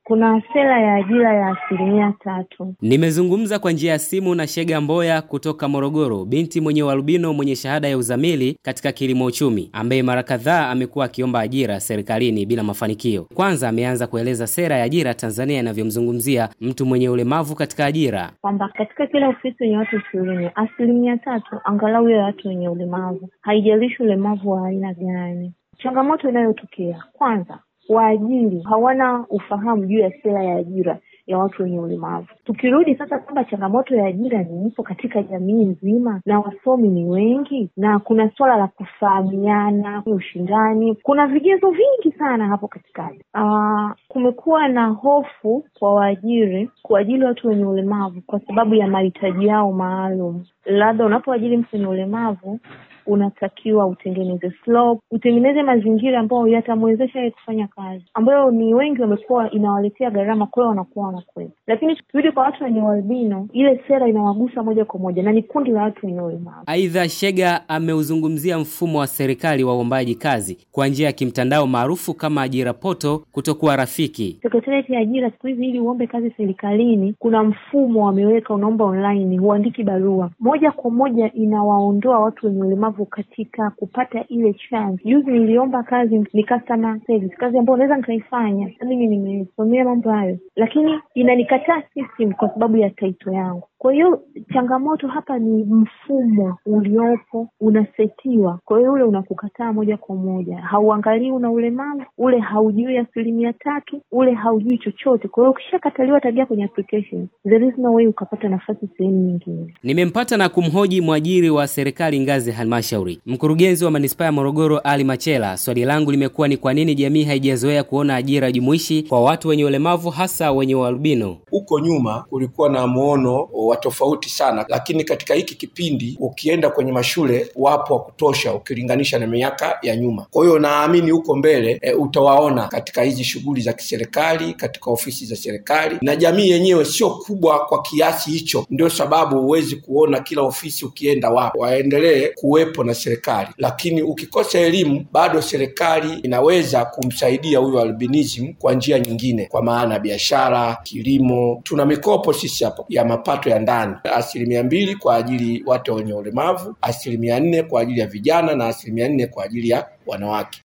kuna sera ya ajira ya asilimia tatu. Nimezungumza kwa njia ya simu na Shega Mboya kutoka Morogoro, binti mwenye ualbino mwenye shahada ya uzamili katika kilimo uchumi, ambaye mara kadhaa amekuwa akiomba ajira serikalini bila mafanikio. Kwanza ameanza kueleza sera ya ajira Tanzania inavyomzungumzia mtu mwenye ulemavu katika ajira, kwamba katika kila ofisi yenye watu ishirini asilimia tatu angalau ya watu wenye ulemavu, haijalishi ulemavu wa aina gani. Changamoto inayotokea kwanza, waajiri hawana ufahamu juu ya sera ya ajira ya watu wenye ulemavu. Tukirudi sasa kwamba changamoto ya ajira ni ipo katika jamii nzima na wasomi ni wengi na kuna suala la kufahamiana, ushindani, kuna vigezo vingi sana hapo katikati. Uh, kumekuwa na hofu kwa waajiri kuajiri watu wenye ulemavu kwa sababu ya mahitaji yao maalum. Labda unapoajiri mtu wenye ulemavu unatakiwa utengeneze slope, utengeneze mazingira ambayo yatamwezesha yeye kufanya kazi, ambayo ni wengi wamekuwa inawaletea gharama, kwa hiyo wanakuwa wanakwenda. Lakini tukirudi kwa watu wenye ualbino, ile sera inawagusa moja kwa moja na ni kundi la watu wenye ulemavu. Aidha, Shega ameuzungumzia mfumo wa serikali wa uombaji kazi kwa njia ya kimtandao maarufu kama ajira poto kutokuwa rafiki. Sekretarieti ya ajira siku hizi, ili uombe kazi serikalini, kuna mfumo wameweka, unaomba online, huandiki barua moja kwa moja, inawaondoa watu wenye ulemavu katika kupata ile chance. Juzi niliomba kazi, ni customer service, kazi ambayo naweza nikaifanya, mimi nimesomea mambo hayo, lakini inanikataa system kwa sababu ya taito yangu. Kwa hiyo changamoto hapa ni mfumo uliopo unasetiwa, kwa hiyo ule unakukataa moja kwa moja, hauangalii una ulemavu, ule haujui asilimia tatu, ule haujui chochote. Kwa hiyo ukishakataliwa tabia kwenye application, there is no way ukapata nafasi sehemu nyingine. Nimempata na kumhoji mwajiri wa serikali ngazi ya halmashauri, mkurugenzi wa manispaa ya Morogoro Ali Machela. Swali langu limekuwa ni kwa nini jamii haijazoea kuona ajira jumuishi kwa watu wenye ulemavu, hasa wenye ualbino? Huko nyuma kulikuwa na muono wa tofauti sana, lakini katika hiki kipindi ukienda kwenye mashule wapo wa kutosha ukilinganisha na miaka ya nyuma. Kwa hiyo naamini huko mbele e, utawaona katika hizi shughuli za kiserikali, katika ofisi za serikali, na jamii yenyewe sio kubwa kwa kiasi hicho. Ndio sababu huwezi kuona kila ofisi ukienda wapo. Waendelee kuwepo na serikali, lakini ukikosa elimu bado serikali inaweza kumsaidia huyo albinism kwa njia nyingine, kwa maana biashara, kilimo. Tuna mikopo sisi hapo ya mapato ya ndani asilimia mbili kwa ajili watu wenye ulemavu, asilimia nne kwa ajili ya vijana na asilimia nne kwa ajili ya wanawake.